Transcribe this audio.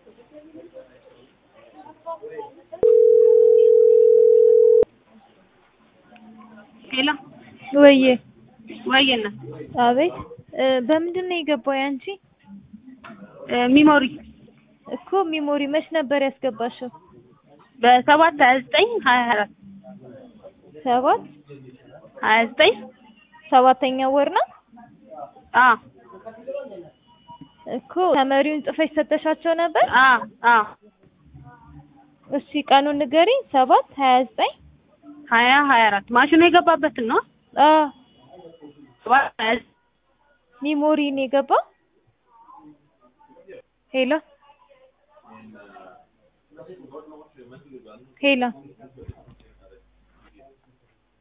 ሄሎ ወዬ ወይና አቤት እ በምንድን ነው የገባው ያንቺ? ሚሞሪ እኮ ሚሞሪ መች ነበር ያስገባሽው? በሰባት ሀያ ዘጠኝ ሀያ አራት ሰባት ሀያ ዘጠኝ ሰባተኛ ወር ነው አ እኮ ተመሪውን ጽፈሽ ሰጠሻቸው ነበር? አ አ እሺ ቀኑን ንገሪኝ። ሰባት ሀያ ዘጠኝ ሀያ ሀያ አራት ማሽኑ የገባበትን ነው። አ ሰባት ሀያ ዘጠኝ ሚሞሪ ነው የገባው? ሄሎ ሄሎ